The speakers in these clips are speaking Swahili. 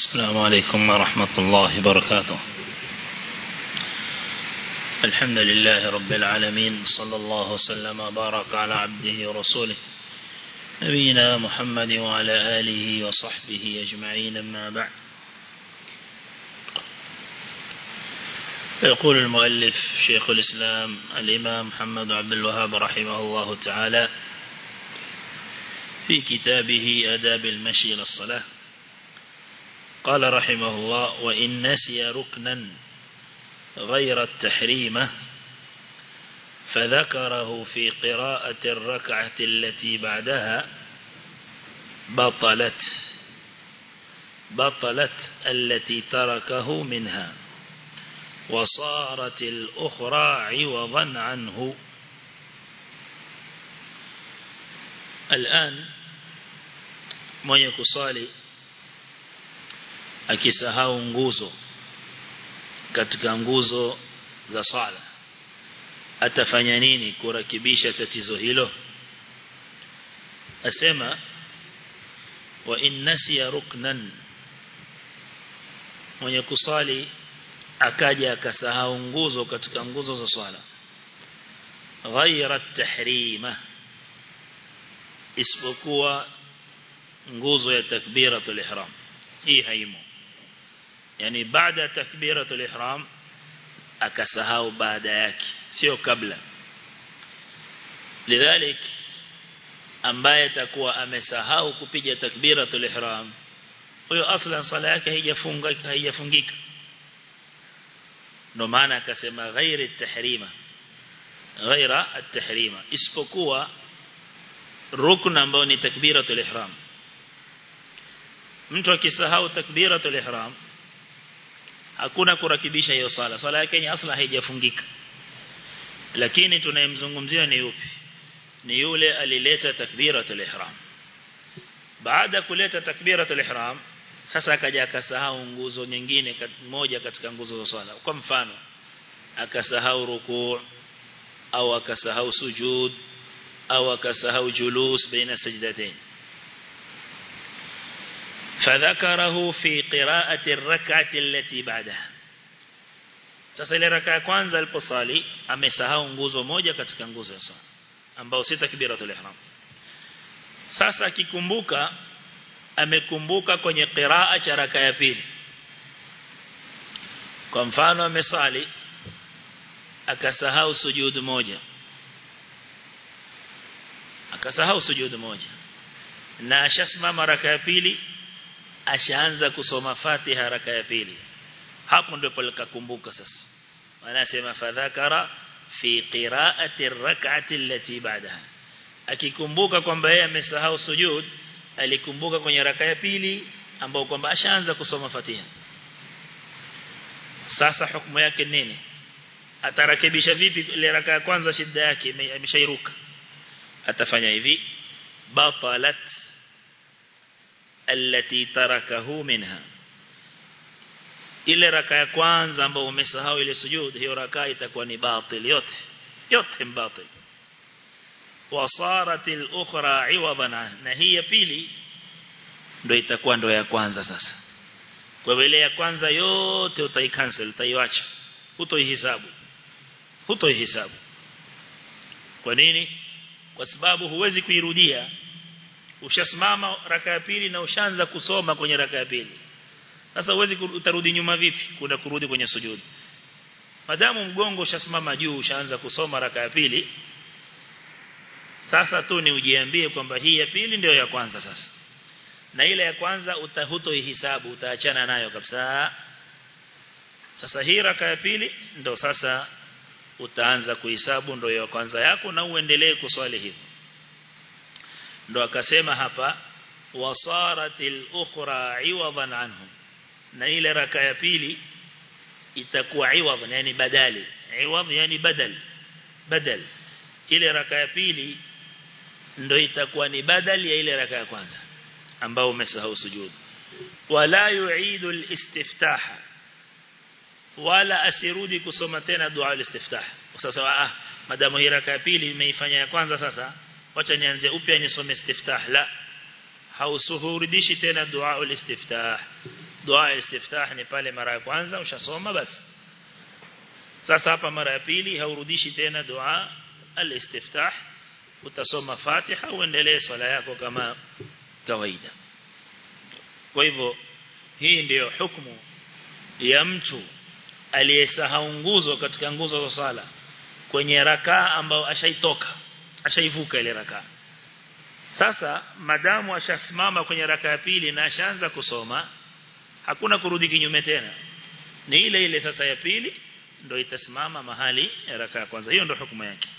السلام عليكم ورحمة الله وبركاته الحمد لله رب العالمين صلى الله وسلم وبارك على عبده ورسوله نبينا محمد وعلى آله وصحبه أجمعين ما بعد يقول المؤلف شيخ الإسلام الإمام محمد عبد الوهاب رحمه الله تعالى في كتابه أداب المشي إلى الصلاة قال رحمه الله وإن نسي ركنا غير التحريم فذكره في قراءة الركعة التي بعدها بطلت بطلت التي تركه منها وصارت الأخرى عوضا عنه الآن mwenye kusali akisahau nguzo katika nguzo za sala atafanya nini kurakibisha tatizo hilo asema wa innasiya ruknan mwenye kusali akaja akasahau nguzo katika nguzo za swala ghaira tahrima isipokuwa nguzo ya takbiratul ihram hii haimo yani baada ya takbiratul ihram akasahau baada yake sio kabla lidhalik ambaye atakuwa amesahau kupiga takbiratul ihram huyo aslan sala yake haijafunga haijafungika ndo maana akasema ghairi at-tahrima ghaira at-tahrima isipokuwa rukn ambao ni takbiratul ihram mtu akisahau takbiratul ihram hakuna kurakibisha hiyo sala sala yake ni asla haijafungika lakini tunayemzungumzia ni yupi ni yule alileta takbiratul ihram baada kuleta takbiratul ihram sasa akaja akasahau nguzo nyingine moja katika nguzo za swala kwa mfano akasahau rukuu au akasahau sujud au akasahau julus baina sajdatain فذكره في قراءة الركعة التي بعدها sasa ile raka ya kwanza aliposali amesahau nguzo moja katika nguzo ya swala ambao si takbiratul ihram sasa akikumbuka amekumbuka kwenye qiraa cha raka ya pili kwa mfano amesali akasahau sujud moja akasahau sujud moja na ashasimama raka ya pili ashaanza kusoma Fatiha raka ya pili hapo ndipo likakumbuka sasa wanasema fadhakara fi qiraati ar-rak'ati allati ba'daha akikumbuka kwamba yeye amesahau sujud alikumbuka kwenye raka ya pili ambao kwamba ashaanza kusoma Fatiha sasa hukumu yake nini atarakibisha vipi ile raka ya kwanza shida yake ameshairuka atafanya hivi batalat allati tarakahu minha ile raka ya kwanza ambayo umesahau ile sujud hiyo raka itakuwa ni batil yote yote mbatil wasarat al-ukhra iwadan na hii ya pili ndio itakuwa ndio ya kwanza sasa kwa hivyo ile ya kwanza yote utaicancel utaiacha hutoihesabu hutoihesabu kwa nini kwa sababu huwezi kuirudia ushasimama raka ya pili na ushaanza kusoma kwenye raka ya pili sasa huwezi utarudi nyuma vipi kuna kurudi kwenye sujudi madamu mgongo ushasimama juu ushaanza kusoma raka ya pili sasa tu ni ujiambie kwamba hii ya pili ndio ya kwanza sasa na ile ya kwanza utahutoihesabu utaachana nayo kabisa sasa hii raka ya pili ndio sasa utaanza kuhesabu ndio ya kwanza yako na uendelee kuswali hivyo ndo akasema hapa wasaratil ukhra iwadan anhum na ile raka ya pili itakuwa iwad yani badali iwad yani badal badal ile raka ya pili ndo itakuwa ni badali ya ile raka ya kwanza ambao umesahau sujud wala yuidu alistiftah wala asirudi kusoma tena dua alistiftah sasa ah madamu hii raka ya pili imeifanya ya kwanza sasa wacha nianze upya nisome istiftah la hausuhurudishi tena dua ulistiftah dua istiftah ni pale mara ya kwanza ushasoma basi sasa hapa mara ya pili haurudishi tena dua al-istiftah utasoma Fatiha uendelee swala yako kama kawaida kwa hivyo hii ndiyo hukumu ya mtu aliyesahau nguzo katika nguzo za swala kwenye rakaa ambao ashaitoka ashaivuka ile rakaa sasa madamu ashasimama kwenye raka ya pili na ashaanza kusoma hakuna kurudi kinyume tena ni ile ile sasa ya pili ndio itasimama mahali ya raka ya kwanza hiyo ndio hukumu yake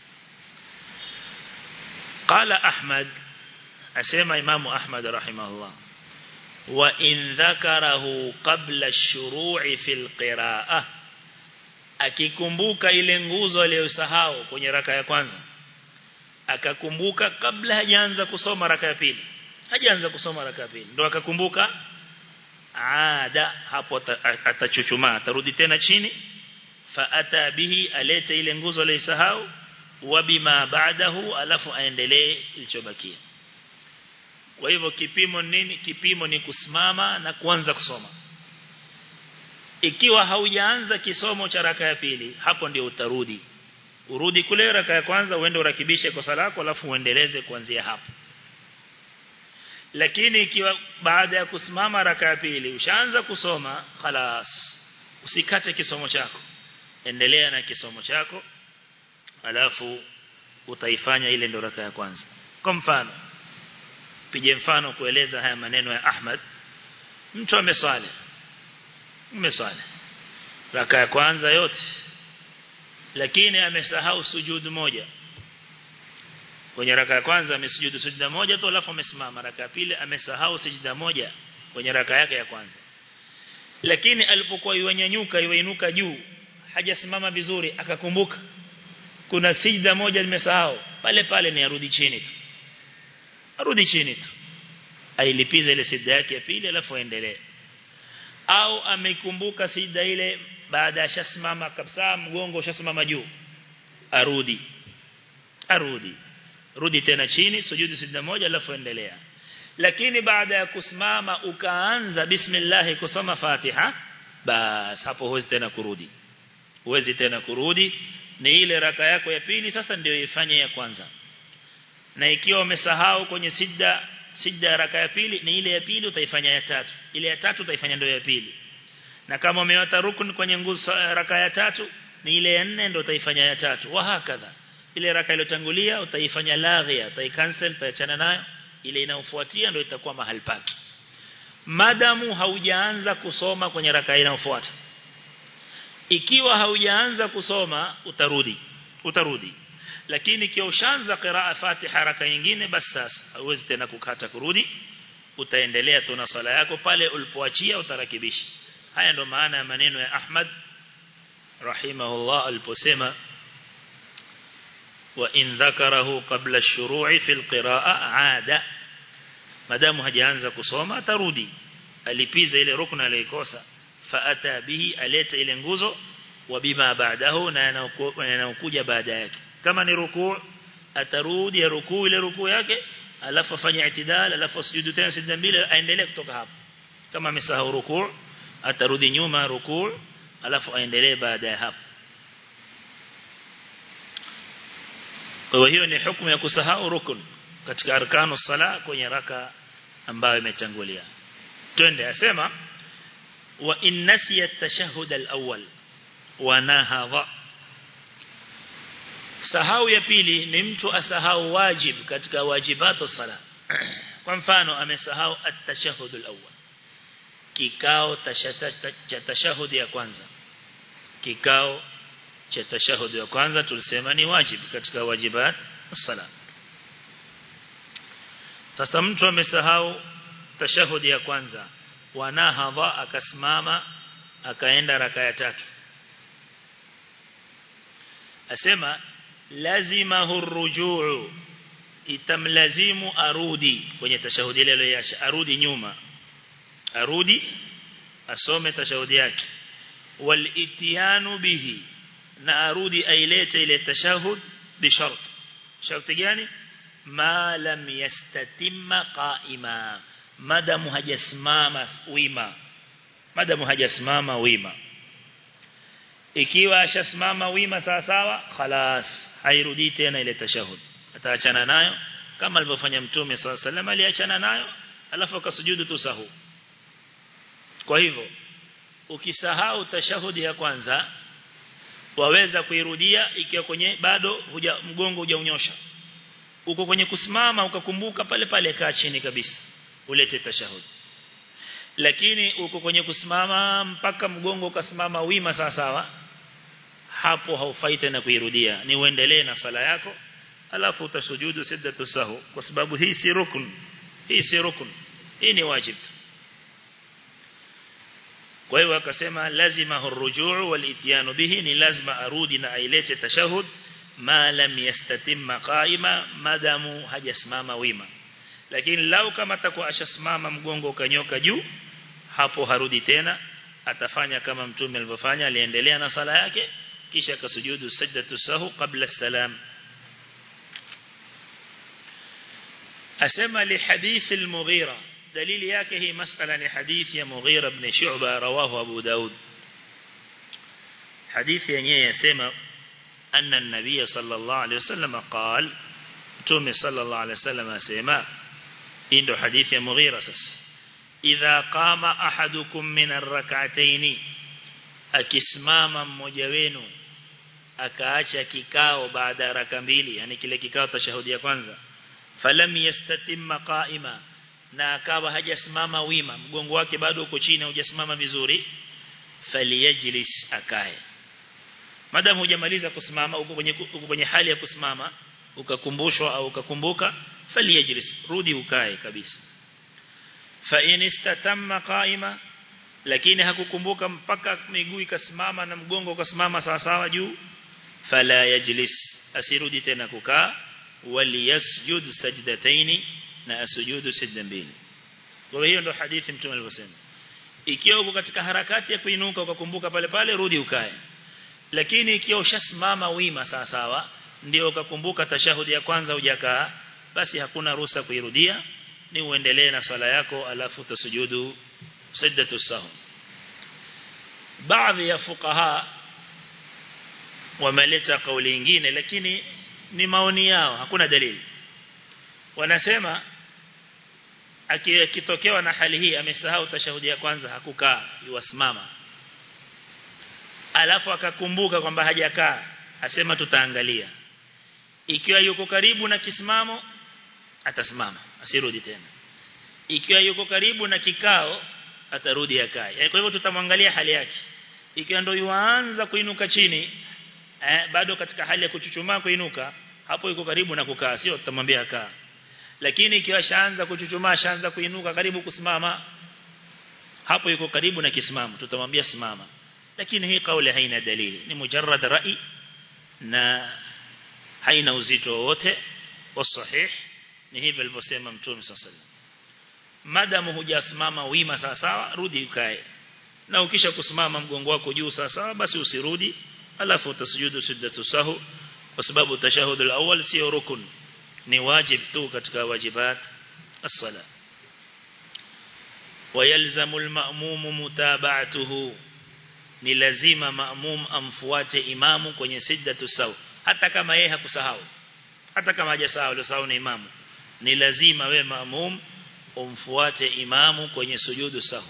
qala ahmad asema imamu ahmad rahimahullah wa in dhakarahu qabla ash-shuru'i fil qira'ah akikumbuka ile nguzo aliyosahau kwenye raka ya kwanza akakumbuka kabla hajaanza kusoma raka ya pili hajaanza kusoma raka ya pili ndo akakumbuka ada hapo atachuchuma atarudi tena chini fa ata bihi alete ile nguzo aliyosahau wa bima ba'dahu alafu aendelee ilichobakia kwa hivyo kipimo nini kipimo ni kusimama na kuanza kusoma ikiwa haujaanza kisomo cha raka ya pili hapo ndio utarudi urudi kule raka ya kwanza uende urakibishe kosa lako alafu uendeleze kuanzia hapo lakini ikiwa baada ya kusimama raka ya pili ushaanza kusoma خلاص usikate kisomo chako endelea na kisomo chako alafu utaifanya ile ndo raka ya kwanza kwa mfano pige mfano kueleza haya maneno ya Ahmad mtu ameswali umeswali raka ya kwanza yote lakini amesahau sujudu moja kwenye raka ya kwanza amesujudu sujuda moja tu alafu amesimama raka ya pili amesahau sujuda moja kwenye raka yake ya kwanza lakini alipokuwa yuanyanyuka yuinuka juu hajasimama vizuri akakumbuka kuna sijda moja nimesahau pale pale ni arudi chini tu arudi chini tu ailipiza ile sijda yake ya pili alafu aendelee au amekumbuka sijda ile baada ya shasimama kabisa mgongo ushasimama juu arudi arudi rudi tena chini sujudi sijda moja alafu endelea lakini baada ya kusimama ukaanza bismillah kusoma Fatiha bas hapo huwezi tena kurudi huwezi tena kurudi ni ile raka yako ya pili sasa ndio ifanye ya kwanza na ikiwa umesahau kwenye sijda sijda ya raka ya pili ni ile ya pili utaifanya ya tatu ile ya tatu utaifanya ndio ya pili na kama umewata rukun kwenye nguzo raka ya tatu ni ile ya nne ndio utaifanya ya tatu wa hakadha ile raka iliyotangulia utaifanya laghia utaicancel utaachana nayo ile inayofuatia ndio itakuwa mahali pake madamu haujaanza kusoma kwenye raka inayofuata ikiwa haujaanza kusoma utarudi utarudi lakini ikiwa ushaanza qiraa Fatiha raka nyingine basi sasa hauwezi tena kukata kurudi utaendelea tu na sala yako pale ulipoachia utarakibisha haya ndo maana ya maneno ya Ahmad rahimahullah aliposema wa in dhakarahu qabla ash-shuru'i fil qira'a 'ada madamu hajaanza kusoma atarudi alipiza ile rukna aliyokosa faata bihi aleta ile nguzo wa bima baadahu na yanayokuja baada yake kama ni rukuu atarudi ya rukuu ile rukuu yake alafu afanye itidal alafu sujudu tena sijda mbili aendelee kutoka hapo kama amesahau rukuu atarudi nyuma rukuu alafu aendelee baada ya hapo kwa hiyo ni hukumu ya kusahau rukun katika arkanu sala kwenye raka ambayo imetangulia twende asema wa in nasiya at-tashahhud al-awwal wa nahadha sahau ya pili ni mtu asahau wajib katika wajibatu sala kwa mfano amesahau at-tashahhud al-awwal kikao cha tashahhud ya kwanza kikao cha tashahhud ya kwanza tulisema ni wajib katika wajibat sala sasa mtu amesahau tashahudi ya kwanza wanahadha akasimama akaenda raka ya tatu asema lazima hurujuu itamlazimu arudi kwenye tashahudi ile aliyosha arudi nyuma arudi asome tashahudi yake wal itiyanu bihi na arudi ailete ile tashahud bi shart sharti gani ma lam yastatimma qaima madamu hajasimama wima madamu hajasimama wima ikiwa ashasimama wima sawa sawa khalas hairudi tena ile tashahud ataachana nayo kama alivyofanya mtume swalla sallam aliachana nayo alafu akasujudu tu sahu kwa hivyo ukisahau tashahudi ya kwanza waweza kuirudia ikiwa kwenye bado huja mgongo hujaunyosha uko kwenye kusimama ukakumbuka pale pale kaa chini kabisa ulete tashahudi lakini uko kwenye kusimama mpaka mgongo ukasimama wima sawa sawa hapo haufai tena kuirudia ni uendelee na sala yako alafu utasujudu siddatu sahu kwa sababu hii si rukun hii si rukun hii ni wajib kwa hiyo akasema lazima hurujuu wal bihi ni lazima arudi na ailete tashahud ma lam yastatimma qaima madamu hajasimama wima lakini lau kama atakuwa ashasimama mgongo ukanyoka juu hapo harudi tena atafanya kama mtume alivyofanya aliendelea na sala yake kisha akasujudu sajdatu sahu qabla salam asema li hadith al-Mughira dalili yake hii masala ni hadithi ya Mughira ibn Shu'ba rawahu Abu Daud hadithi yenyewe yasema anna an-nabiy sallallahu alayhi wasallam qala mtume sallallahu alayhi wasallam asema hii ndio hadithi ya Mughira sasa idha qama ahadukum min ar-rak'atayn akisimama mmoja wenu akaacha kikao baada ya raka mbili yani kile kikao tashahudi ya kwanza falam yastatimma qa'ima na akawa hajasimama wima mgongo wake bado uko chini hujasimama vizuri faliyajlis akae madamu hujamaliza kusimama uko kwenye uko kwenye hali ya kusimama ukakumbushwa au ukakumbuka faliyajlis rudi ukae kabisa fa in istatamma qa'ima lakini hakukumbuka mpaka miguu ikasimama na mgongo ukasimama sawa sawa juu fala yajlis asirudi tena kukaa waliyasjud sajdataini na asujudu sajda mbili kwa hiyo ndo hadithi mtume alivyosema ikiwa uko katika harakati ya kuinuka ukakumbuka pale pale rudi ukae lakini ikiwa ushasimama wima sawa sawa ndio ukakumbuka tashahudi ya kwanza hujakaa basi hakuna ruhusa kuirudia ni uendelee na sala yako alafu utasujudu sajdatu sahwi baadhi ya fuqaha wameleta kauli nyingine lakini ni maoni yao hakuna dalili wanasema akitokewa na hali hii amesahau tashahudi ya kwanza hakukaa yuwasimama alafu akakumbuka kwamba hajakaa asema tutaangalia ikiwa yuko karibu na kisimamo atasimama asirudi tena ikiwa yuko karibu na kikao atarudi akae yani kwa hivyo tutamwangalia hali yake ikiwa ndio yuanza kuinuka chini eh, bado katika hali ya kuchuchumaa kuinuka hapo yuko karibu na kukaa sio tutamwambia akaa lakini ikiwa shaanza kuchuchumaa shaanza kuinuka karibu kusimama hapo yuko karibu na kisimamo tutamwambia simama lakini hii kauli haina dalili ni mujarrad rai na haina uzito wowote wasahih ni hivyo alivyosema mtume sallallahu alaihi madamu hujasimama wima sawa sawa rudi ukae na ukisha kusimama mgongo wako juu sawa sawa basi usirudi alafu utasujudu sujdatu sahu kwa sababu tashahud al-awwal sio rukun ni wajib tu katika wajibat as-sala ويلزم المأموم متابعته ni lazima maamum amfuate imamu kwenye sijdatu sawa hata kama yeye hakusahau hata kama hajasahau aliyosahau ni imamu ni lazima we maamum umfuate imamu kwenye sujudu sahu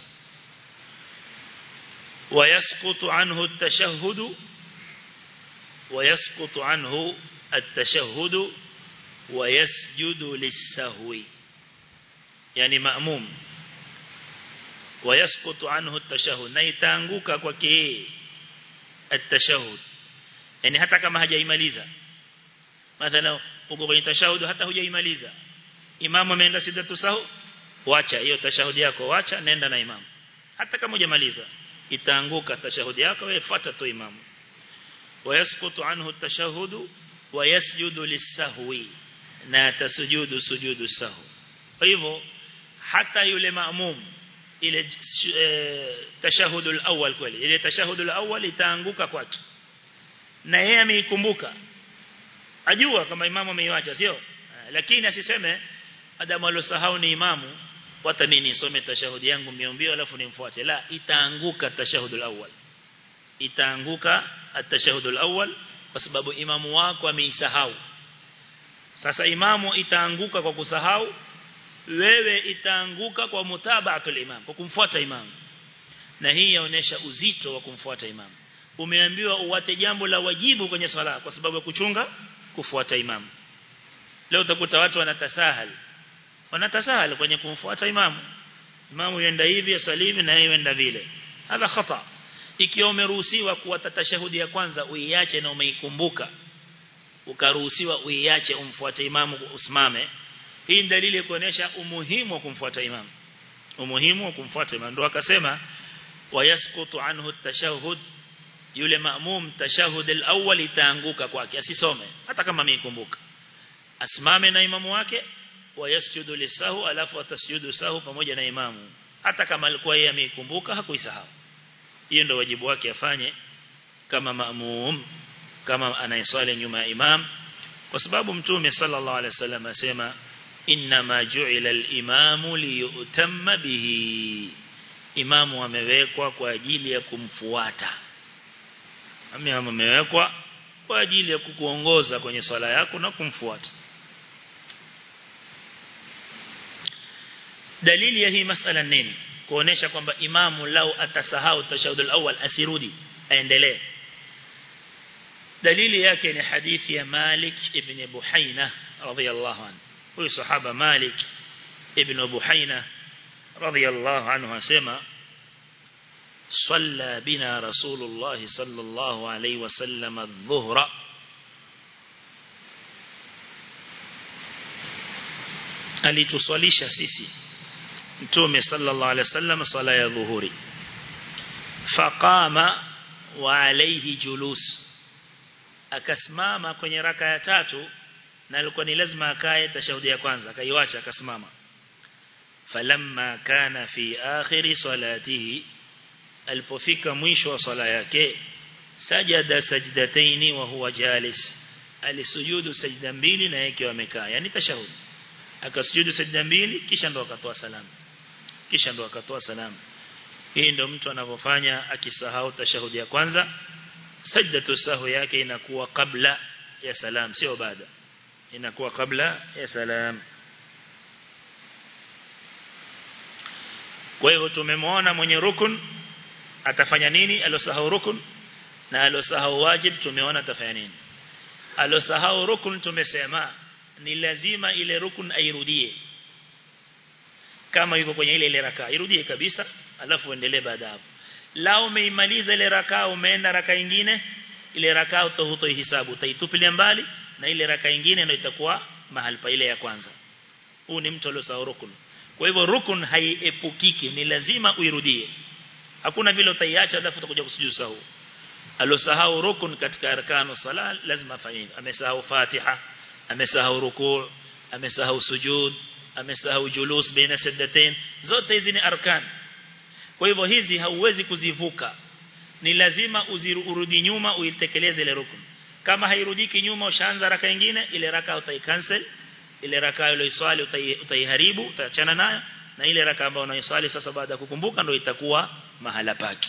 ويسقط عنه التشهد ويسقط عنه التشهد ويسجد للسهو يعني مأموم ويسقط عنه التشهد na itaanguka kwake التشهد yani hata kama hajaimaliza mathalan uko kwenye tashahud hata hujaimaliza imamu ameenda sidatu sahu wacha hiyo tashahudi yako wacha nenda na imamu hata kama hujamaliza itaanguka tashahudi yako wewe fuata tu imamu wayasqutu anhu at-tashahhud wayasjudu lis-sahwi na tasujudu sujudu sahwi kwa hivyo hata yule maamum ile e, tashahud al-awwal kweli ile tashahud al-awwal itaanguka kwake na yeye ameikumbuka ajua kama imamu ameiacha sio lakini asiseme adamu alosahau ni imamu wata mimi nisome tashahudi yangu mbio alafu nimfuate la itaanguka tashahudul awwal itaanguka at-tashahudul awwal kwa sababu imamu wako ameisahau sasa imamu itaanguka kwa kusahau wewe itaanguka kwa mutabaatul imam kwa kumfuata imamu na hii yaonesha uzito wa kumfuata imamu umeambiwa uwate jambo la wajibu kwenye swala kwa sababu ya kuchunga kufuata imamu leo utakuta watu wanatasahal wanatasahal kwenye kumfuata imamu imamu yenda hivi asalivi na yeye yenda vile hadha khata ikiwa umeruhusiwa kuwata tashahudi ya kwanza uiache na umeikumbuka ukaruhusiwa uiache umfuate imamu usimame hii ni dalili ya kuonesha umuhimu wa kumfuata imamu umuhimu wa kumfuata imamu ndio akasema wayasqutu anhu at-tashahhud yule maamum tashahud al-awwal itaanguka kwake asisome hata kama ameikumbuka asimame na imamu wake wayasjudu lisahu alafu atasjudu sahu pamoja na imamu hata kama alikuwa yeye ameikumbuka hakuisahau hiyo ndio wajibu wake afanye kama maamum kama anayeswali nyuma ya imam kwa sababu mtume sallallahu alaihi wasallam asema inma ju'ila al-imamu liyutamma bihi imamu amewekwa kwa ajili ya kumfuata imamu amewekwa kwa ajili ya kukuongoza kwenye swala yako na kumfuata dalili ya hii masala nini kuonesha kwamba imamu lau atasahau tashahudul awwal asirudi aendelee dalili yake ni hadithi ya Malik ibn Buhaina radhiyallahu anhu huyu sahaba Malik ibn Buhaina radhiyallahu anhu asema صلى بنا رسول الله صلى الله عليه وسلم الظهر alituswalisha sisi mtume sallallahu alaihi wasallam swala ya dhuhuri faqama wa alayhi julus akasimama kwenye raka ya tatu na alikuwa ni lazima akae tashahudi ya kwanza akaiacha akasimama falamma kana fi akhiri salatihi alipofika mwisho wa sala yake sajada sajdataini wa huwa jalis alisujudu sajda mbili na yake amekaa yani tashahudi akasujudu sajda mbili kisha ndo akatoa salamu kisha ndo akatoa salamu hii ndo mtu anavyofanya akisahau tashahudi ya kwanza sajdatu sahu yake inakuwa kabla ya salam sio baada inakuwa kabla ya salam kwa hivyo tumemwona mwenye rukun atafanya nini alosahau rukun na alosahau wajib tumeona atafanya nini alosahau rukun tumesema ni lazima ile rukun airudie kama yuko kwenye ile ile rakaa irudie kabisa alafu endelee baada hapo lao umeimaliza ile rakaa umeenda rakaa nyingine ile rakaa utahutoihesabu utaitupilia mbali na ile rakaa nyingine ndio itakuwa mahali pa ile ya kwanza huu ni mtu aliyosahau rukun kwa hivyo rukun haiepukiki ni lazima uirudie hakuna vile utaiacha alafu utakuja kusujudu sahu alosahau rukun katika arkanu sala lazima afanye amesahau fatiha amesahau rukuu amesahau sujud amesahau julus baina sajdatain zote hizi ni arkan kwa hivyo hizi hauwezi kuzivuka ni lazima uzirudi nyuma uitekeleze ile rukun kama hairudiki nyuma ushaanza raka nyingine ile raka utaicancel ile raka ile swali utaiharibu utaachana nayo na ile raka ambayo unaiswali sasa baada ya kukumbuka ndio itakuwa mahala pake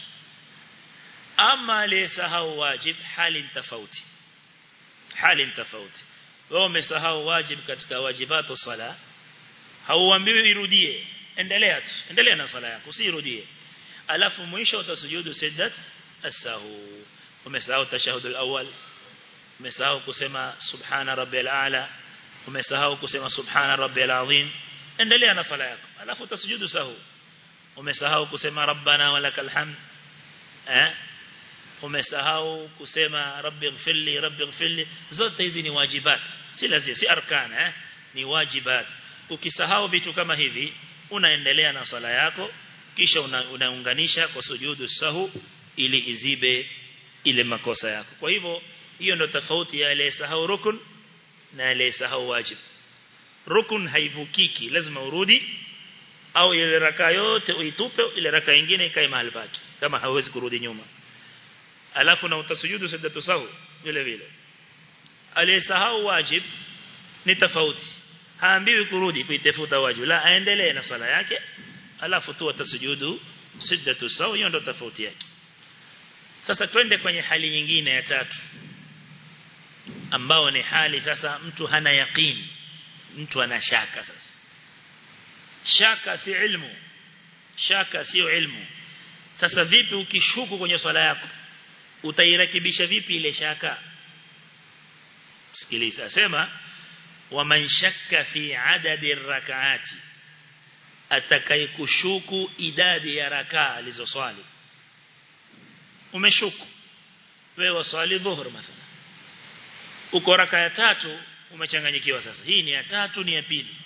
ama aliyesahau wajib hali tofauti hali tofauti wewe umesahau wajib katika wajibatu sala hauambiwi irudie endelea tu endelea na sala yako usirudie alafu mwisho utasujudu sajdat as-sahu umesahau tashahud al-awwal umesahau kusema subhana rabbil a'la umesahau kusema subhana rabbil azim endelea na sala yako alafu utasujudu sahu umesahau kusema rabbana walakal hamd eh umesahau kusema rabbi ighfirli rabbi ighfirli zote hizi ni wajibat si lazima si arkan eh ni wajibat ukisahau vitu kama hivi unaendelea na sala yako kisha unaunganisha una kwa sujudu sahu ili izibe ile makosa yako kwa hivyo hiyo ndo tofauti ya ile sahau rukun na ile sahau wajib rukun haivukiki lazima urudi au ile raka yote uitupe ile raka nyingine ikae mahali pake kama hauwezi kurudi nyuma alafu na utasujudu sajdatu sahu vile vile aliyesahau wajib ni tofauti haambiwi kurudi kuitafuta wajibu la aendelee na sala yake alafu tu atasujudu siddatu sawa hiyo ndo tofauti yake sasa twende kwenye hali nyingine ya tatu ambao ni hali sasa mtu hana yaqeen mtu ana shaka sasa shaka si ilmu shaka sio ilmu sasa vipi ukishuku kwenye swala yako utairekebisha vipi ile shaka sikiliza sema waman shakka fi adadi rakaati atakayekushuku idadi ya rakaa alizoswali umeshuku wewe waswali dhuhur mathalan uko raka ya tatu umechanganyikiwa sasa hii ni ya tatu ni ya pili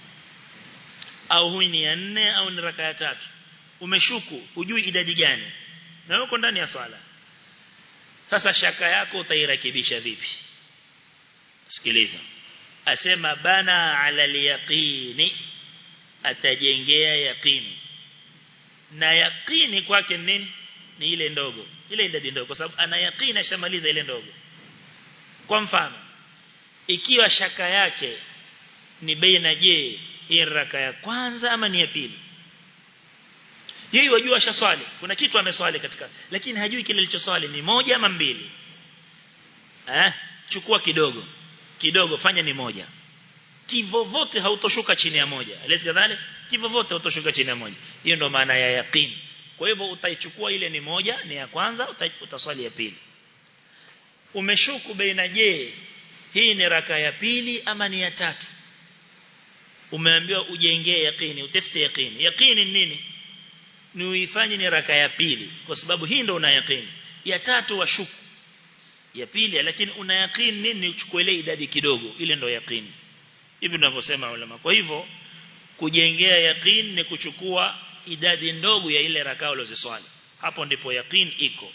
au hii ni ya nne au ni raka ya tatu umeshuku hujui idadi gani na uko ndani ya swala sasa shaka yako utairekebisha vipi sikiliza asema bana ala yaqini atajengea yaqini na yaqini kwake nini ni ile ndogo ile idadi ndogo kwa sababu ana yaqini ashamaliza ile ndogo kwa mfano ikiwa shaka yake ni baina je hii raka ya kwanza ama ni ya pili yeye wajua ashaswali kuna kitu ameswali katika lakini hajui kile alichoswali ni moja ama mbili eh chukua kidogo kidogo fanya ni moja kivovote hautoshuka chini ya moja alisi kadhale kivovote hautoshuka chini ya moja hiyo ndo maana ya yaqeen kwa hivyo utaichukua ile ni moja ni ya kwanza utaswali ya pili umeshuku baina je hii ni raka ya pili ama ni ya tatu umeambiwa ujengee yaqini utafute yaqini yaqini nini ni uifanye ni raka ya pili kwa sababu hii ndo una yaqini ya tatu washuku ya pili lakini una yaqini nini uchukue ile idadi kidogo ile ndo yaqini hivi tunavyosema ulama kwa hivyo kujengea yaqini ni kuchukua idadi ndogo ya ile rakaa ulizoswali hapo ndipo yaqini iko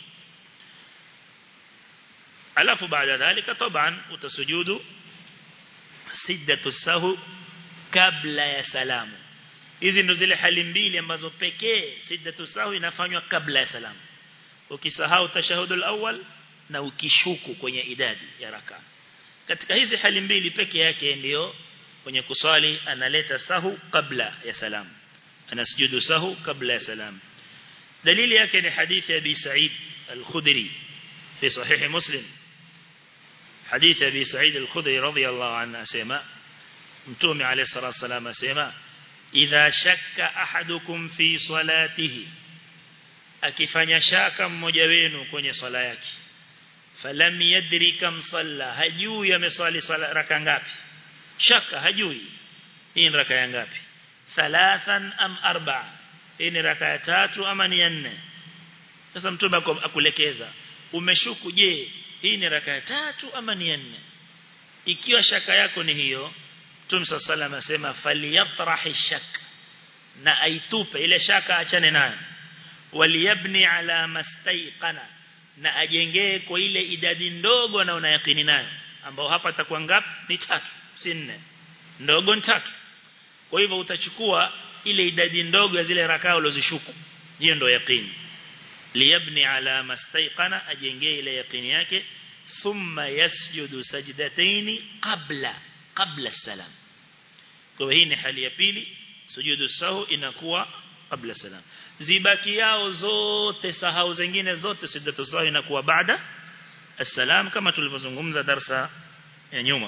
alafu baada dhalika taban utasujudu siddatu sahu kabla ya salamu hizi ndo zile hali mbili ambazo pekee siddatu sahu inafanywa kabla ya salamu ukisahau tashahudul awwal na ukishuku kwenye idadi ya raka katika hizi hali mbili peke yake ndiyo kwenye kuswali analeta sahu kabla ya salamu anasujudu sahu kabla ya salamu dalili yake ni hadithi ya Abi Sa'id al-Khudri في صحيح مسلم حديث أبي سعيد الخدري رضي الله عنه سيما متومي عليه الصلاة والسلام سيما إذا شك أحدكم في صلاته akifanya shaka mmoja wenu kwenye swala yake falam yadri kam salla hajui ameswali swala raka ngapi shaka hajui hii ni raka ya ngapi thalathan am arba'a hii ni raka ya tatu ama ni ya nne sasa mtume akulekeza umeshuku je hii ni raka ya tatu ama ni ya nne ikiwa shaka yako ni hiyo Mtume sallallahu asema falyatrahi shak na aitupe ile shaka achane nayo waliyabni ala mastaiqana na ajengee kwa ile idadi ndogo na unayakini nayo ambao hapa atakuwa ngapi ni tatu si nne ndogo ni tatu kwa hivyo utachukua ile idadi ndogo ya zile rakaa ulizoshuku hiyo ndio yaqini liyabni ala mastaiqana ajengee ile yaqini yake thumma yasjudu sajdataini qabla qabla salam kwa hii ni hali ya pili sujudu sahu inakuwa qabla salam zibaki yao zote sahau zingine zote sujudu sahu inakuwa baada السلام kama tulivyozungumza darsa ya nyuma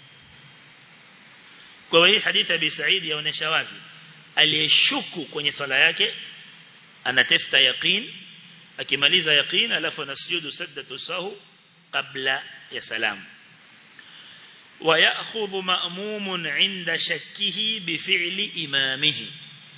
kwa hii hadithi ya Abi Said yaonesha wazi aliyeshuku kwenye sala yake anatafuta yaqeen akimaliza yaqeen alafu anasujudu sajdatu sahu kabla ya salam ويأخذ مأموم عند شكه بفعل إمامه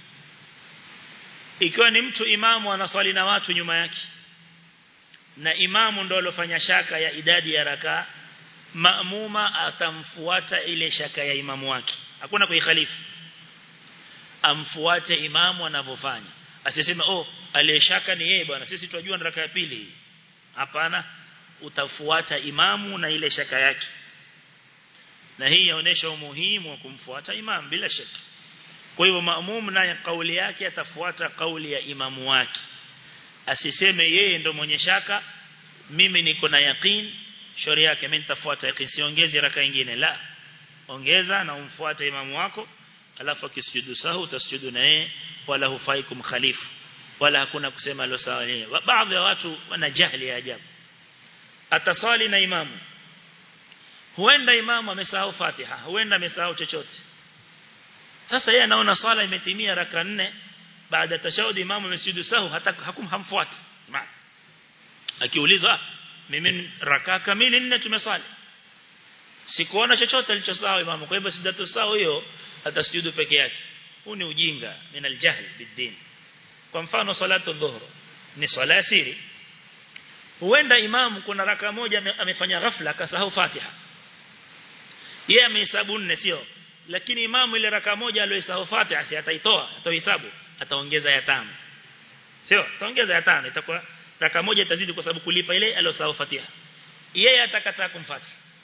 ikiwa ni mtu imamu anaswali na watu nyuma yake na imamu ndo alofanya shaka ya idadi ya raka maamuma atamfuata ile shaka ya imamu wake hakuna kuikhalifu amfuate imamu anavyofanya asiseme oh aliyeshaka ni yeye bwana sisi tunajua ni raka ya pili hapana utafuata imamu na ile shaka yake na hii inaonyesha umuhimu wa kumfuata imam bila shaka kwa hivyo maamum naye kauli yake atafuata kauli ya imamu wake asiseme yeye ndo mwenye shaka mimi niko na yaqeen shauri yake mimi nitafuata yaqeen siongezi raka nyingine la ongeza na umfuate imamu wako alafu akisujudu sahu utasujudu na yeye wala hufai kumkhalifu wala hakuna kusema lo sawa yeye baadhi ya watu wana jahili ya ajabu atasali na imamu huenda imamu amesahau Fatiha huenda amesahau chochote sasa yeye anaona swala imetimia raka nne baada tashahudi imamu amesujudu sahu hata hakum hamfuati akiulizwa mimi raka kamili nne tumesali sikuona chochote alichosahau imamu kwa hivyo sidatu sawa hiyo atasujudu peke yake huu ni ujinga min aljahl bidin kwa mfano salatu dhuhur ni swala ya siri huenda imamu kuna raka moja amefanya ghafla akasahau Fatiha yeye amehesabu nne sio lakini imamu ile raka moja aliyosahau Fatiha si ataitoa atahesabu ataongeza ya tano sio ataongeza ya tano itakuwa raka moja itazidi kwa sababu kulipa ile aliyosahau Fatiha yeye atakataa kumfuata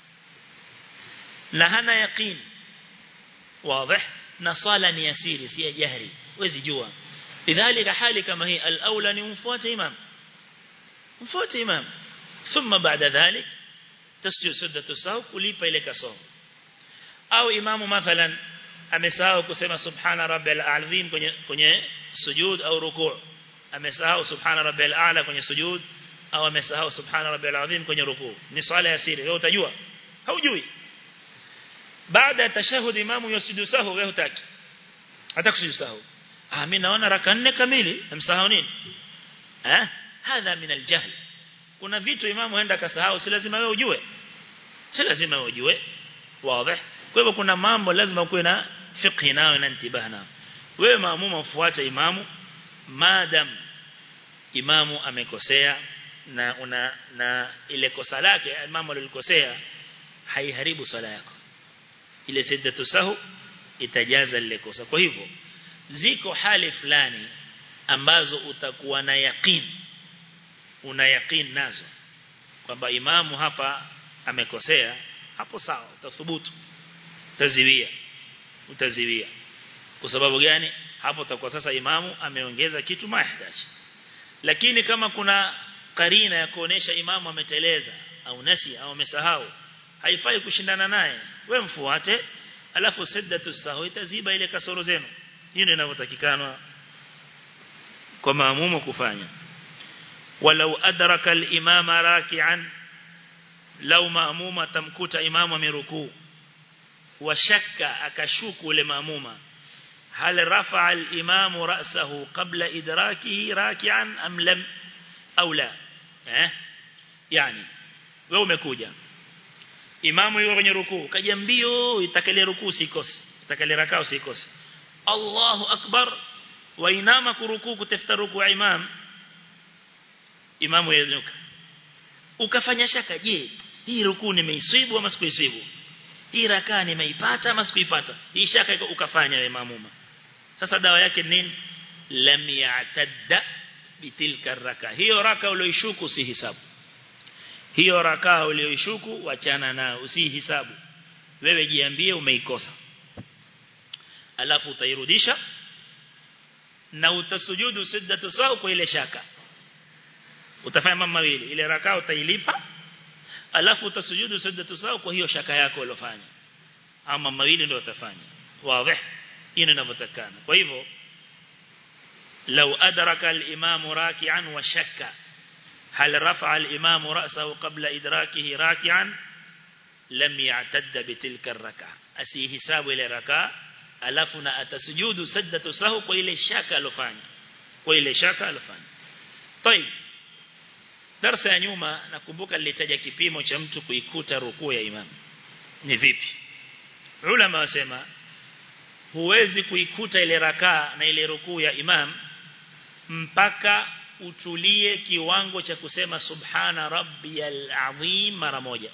na hana yaqeen wazi na swala ni yasiri si jahri wezi jua lidhalika hali kama hii al-aula ni umfuate imam umfuate imam thumma baada dhalik tasjud suddatu sahu kulipa ile kasoro au imamu mathalan amesahau kusema subhana rabbil azim kwenye kwenye sujud au rukuu amesahau subhana rabbil a'la kwenye sujud au amesahau subhana rabbil azim kwenye rukuu ni swala ya siri wewe utajua haujui baada ya tashahud imamu yasujudu sahu wewe hutaki hata kusujudu sahu ah mimi naona raka nne kamili amsahau nini eh hadha min aljahl kuna vitu imamu aenda kasahau si lazima wewe ujue si lazima wewe ujue wazi kwa hivyo kuna mambo lazima kuwe na fiqh nayo na intibah nayo wewe maamuma ufuate imamu madam imamu amekosea na una na ile kosa lake imamu alilikosea haiharibu sala yako ile siddatu sahu itajaza lile kosa kwa hivyo ziko hali fulani ambazo utakuwa na yaqeen una yaqeen nazo kwamba imamu hapa amekosea hapo sawa utathubutu utaziwia utaziwia kwa sababu gani hapo utakuwa sasa imamu ameongeza kitu mahitaji lakini kama kuna karina ya kuonesha imamu ameteleza au nasi au amesahau haifai kushindana naye we mfuate alafu siddatu sahu itaziba ile kasoro zenu hiyo ndio inavyotakikana kwa maamumu kufanya walau adraka al-imama raki'an lau maamuma tamkuta imamu amerukuu wa shakka akashuku ule maamuma hal rafa'a al-imamu ra'sahu qabla idrakihi raki'an am lam au la eh yani wewe umekuja imamu yuko kwenye rukuu kaja mbio itakale rukuu sikose itakale rakao usikose Allahu akbar wa inama kurukuu kutafuta rukuu ya imam imamu yenyuka ukafanya shaka je hii rukuu nimeiswibu ama sikuiswibu hii rakaa nimeipata ama sikuipata hii shaka ukafanya wewe mamuma sasa dawa yake nini lam ya'tadda bitilka raka hiyo raka ulioishuku si hisabu hiyo rakaa ulioishuku wachana nayo usihisabu wewe jiambie umeikosa alafu utairudisha na utasujudu siddatu sawa kwa ile shaka utafanya mambo mawili ile rakaa utailipa alafu utasujudu siddatu sawa kwa hiyo shaka yako uliyofanya ama mawili ndio utafanya wazi hiyo inavyotakana kwa hivyo لو أدرك الإمام راكعا وشك هل رفع الإمام رأسه قبل إدراكه راكعا لم يعتد بتلك الركعة أسي حساب إلى ركعة ألفنا أتسجود سجدة سهو وإلى شك ألفاني وإلى شك ألفاني طيب darasa ya nyuma nakumbuka nilitaja kipimo cha mtu kuikuta rukuu ya imam ni vipi ulama wasema huwezi kuikuta ile rakaa na ile rukuu ya imam mpaka utulie kiwango cha kusema subhana rabbiyal azim mara moja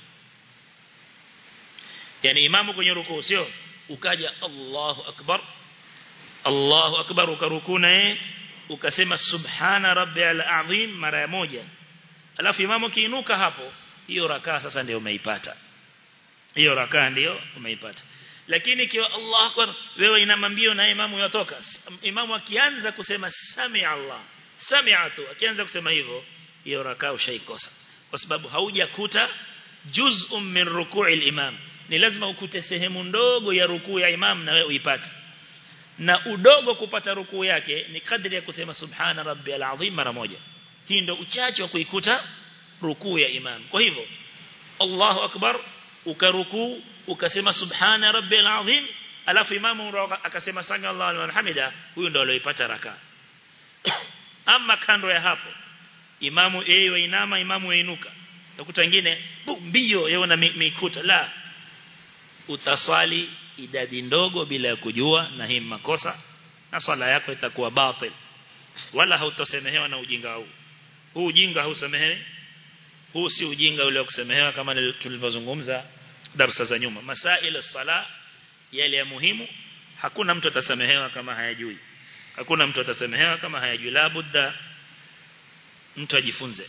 yani imamu kwenye rukuu sio ukaja Allahu akbar Allahu akbar ukarukuu naye ukasema subhana rabbiyal azim mara moja alafu imamu kiinuka hapo hiyo rakaa sasa ndio umeipata hiyo rakaa ndio umeipata lakini kiwa Allah akbar wewe ina mambio na imamu yotoka imamu akianza kusema sami Allah sami'atu akianza kusema hivyo hiyo rakaa ushaikosa kwa sababu haujakuta juz'un min ruku'i al-imam ni lazima ukute sehemu ndogo ya rukuu ya imam na wewe uipate na udogo kupata rukuu yake ni kadri ya kusema subhana rabbiyal azim mara moja hii ndio uchache wa kuikuta rukuu ya imam kwa hivyo Allahu akbar ukarukuu ukasema subhana rabbiyal azim alafu imamu akasema sami Allahu liman hamida huyo ndio aliyopata raka ama kando ya hapo imamu yeye wainama imamu wainuka utakuta wengine mbio yeye na mikuta la utaswali idadi ndogo bila ya kujua na hii makosa na swala yako itakuwa batil wala hautosemehewa na ujinga huu huu ujinga hausemehewi huu si ujinga ule wa kusemehewa kama tulivyozungumza darasa za nyuma masail sala yale ya muhimu hakuna mtu atasamehewa kama hayajui hakuna mtu atasamehewa kama hayajui la budda mtu ajifunze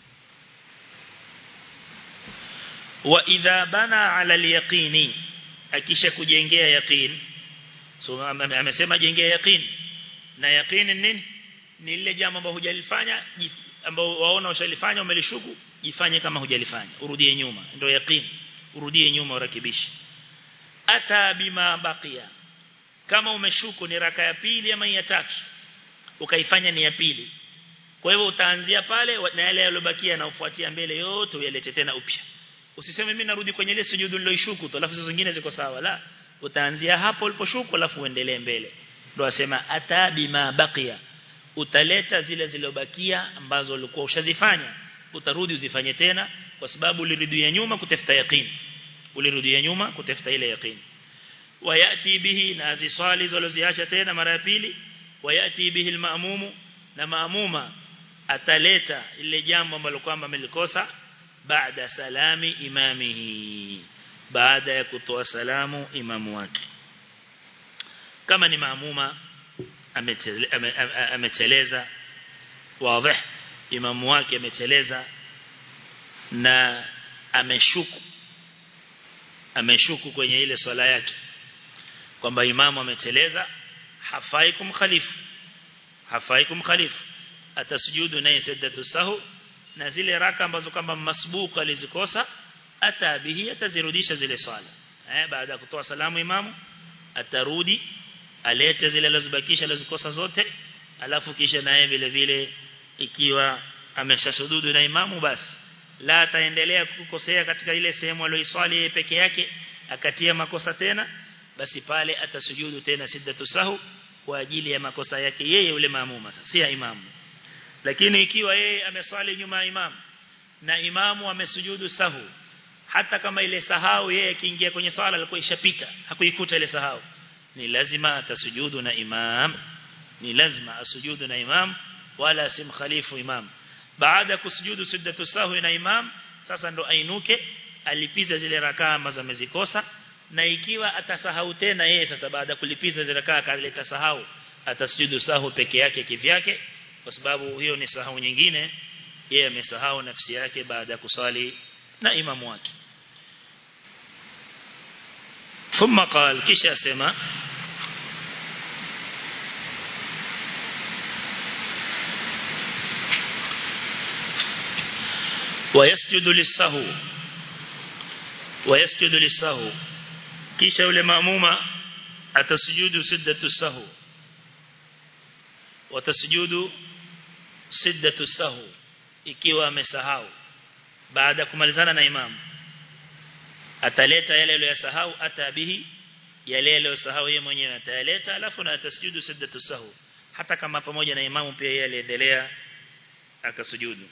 wa idha bana ala al-yaqini akisha kujengea yaqin so amesema jengea yaqin na yaqin nini ni lile jambo ambalo hujalifanya ambao waona ushalifanya umelishuku jifanye kama hujalifanya urudie nyuma ndio yaqin urudie nyuma urakibishe ata bima baqiya kama umeshuku ni raka ya pili ama ya tatu ukaifanya ni ya pili kwa hivyo utaanzia pale na yale yaliyobakia na ufuatia mbele yote uyalete tena upya usiseme mimi narudi kwenye ile sujudu niloishuku tu alafu zingine ziko sawa la utaanzia hapo uliposhuku alafu uendelee mbele ndio asema ata bima baqiya utaleta zile zilizobakia ambazo ulikuwa ushazifanya utarudi uzifanye tena kwa sababu ulirudia nyuma kutafuta yaqeen ulirudia nyuma kutafuta ile yaqeen wayati bihi na aziswali zilizoziacha tena mara ya pili wayati bihi almaamumu na maamuma ataleta ile jambo ambalo kwamba amelikosa baada salami imamihi baada ya kutoa salamu imamu wake kama ni maamuma ameteleza wazi imamu wake ameteleza na ameshuku ameshuku kwenye ile swala yake kwamba imamu ameteleza hafai kumkhalifu hafai kumkhalifu atasujudu naye sajdatu sahu na zile raka ambazo kama masbuka alizikosa atabihi atazirudisha zile swala eh baada ya kutoa salamu imamu atarudi alete zile alizobakisha alizikosa zote alafu kisha naye vile vile ikiwa ameshasujudu na imamu basi la ataendelea kukosea katika ile sehemu aliyoiswali yeye peke yake akatia makosa tena basi pale atasujudu tena siddatu sahu kwa ajili ya makosa yake yeye yule maamuma sasa si ya imamu lakini ikiwa yeye ameswali nyuma ya imamu na imamu amesujudu sahu hata kama ile sahau yeye akiingia kwenye swala alikuwa ishapita hakuikuta ile sahau ni lazima atasujudu na imam ni lazima asujudu na imam wala simkhalifu imam baada ya kusujudu siddatu sahwi na imam sasa ndo ainuke alipiza zile rakaa ambazo amezikosa na ikiwa atasahau tena yeye sasa baada kulipiza zile rakaa akaleta sahau atasujudu sahwi peke yake kivyake kwa sababu hiyo ni sahau nyingine yeye amesahau nafsi yake baada ya kusali na imamu wake ثم قال kisha sema ويسجد للسهو ويسجد للسهو kisha yule maamuma atasujudu siddatu sahu watasujudu siddatu sahu ikiwa amesahau baada kumalizana na imamu ataleta yale aliyosahau atabihi yale aliyosahau yeye mwenyewe atayaleta alafu na atasujudu siddatu sahu hata kama pamoja na imamu pia yeye aliendelea akasujudu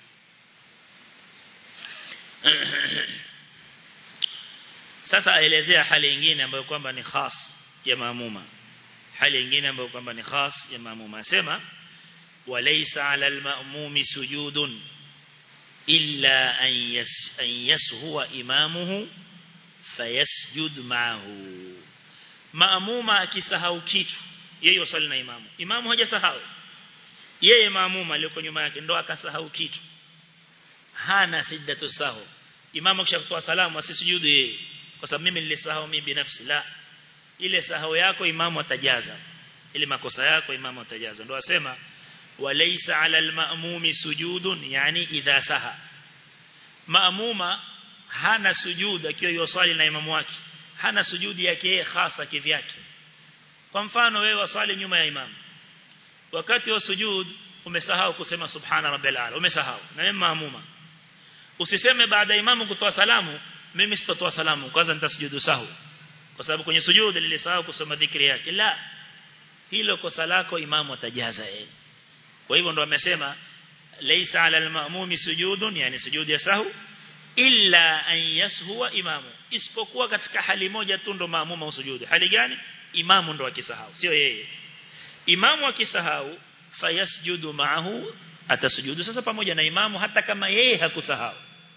sasa aelezea hali nyingine ambayo kwamba ni khas ya maamuma hali nyingine ambayo kwamba ni khas ya maamuma sema walaysa ala almamumi sujudun illa an yas an yashuwa imamuhu fayasjud ma'ahu maamuma akisahau kitu yeye usali na imamu imamu hajasahau yeye maamuma aliyoko nyuma yake ndo akasahau kitu hana siddatu sahu imamu kisha kutoa salamu asisujudu yeye kwa sababu mimi nilisahau mimi binafsi la ile sahau yako imamu atajaza ile makosa yako imamu atajaza ndio asema walaysa ala almamumi sujudun yani idha saha maamuma hana sujud akiwa yosali na imamu wake hana sujudi yake yeye hasa kivyake kwa mfano wewe wasali nyuma ya imam wakati wa sujud umesahau kusema subhana rabbil ala umesahau na wewe maamuma usiseme baada ya imamu kutoa salamu mimi sitotoa salamu kwanza nitasujudu sahu kwa sababu kwenye sujud nilisahau kusoma dhikri yake la hilo kosa lako imamu atajaza yeye kwa hivyo ndo amesema laysa ala al-ma'mumi sujudun yani sujudi ya sahu illa an yashuwa imamu isipokuwa katika hali moja tu ndo maamuma usujudu hali gani imamu ndo akisahau sio yeye imamu akisahau fayasjudu ma'ahu atasujudu sasa pamoja na imamu hata kama yeye hakusahau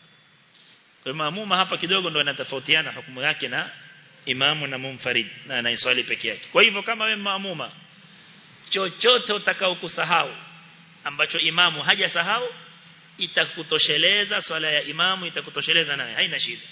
kwa maamuma hapa kidogo ndo anatofautiana hukumu yake na imamu na mumfarid na anaiswali peke yake kwa hivyo kama wewe maamuma chochote utakao kusahau ambacho imamu hajasahau itakutosheleza swala ya imamu itakutosheleza naye haina shida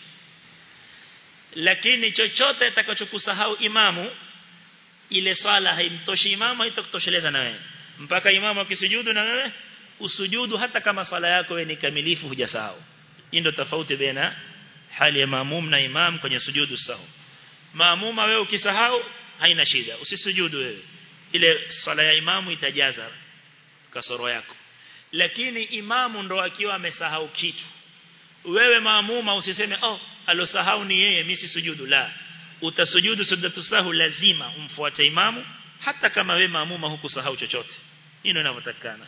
lakini chochote atakachokusahau imamu ile swala haimtoshi imamu haitakutosheleza na wewe mpaka imamu akisujudu na wewe usujudu hata kama swala yako wewe ni kamilifu hujasahau hii ndio tofauti baina hali ya maamum na imam kwenye sujudu sahu maamuma wewe ukisahau haina shida usisujudu wewe ile swala ya imamu itajaza kasoro yako lakini imamu ndo akiwa amesahau kitu wewe maamuma usiseme oh alosahau ni yeye mimi sisujudu la utasujudu sujudatu sahu lazima umfuate imamu hata kama wewe maamuma hukusahau chochote hilo linavyotakana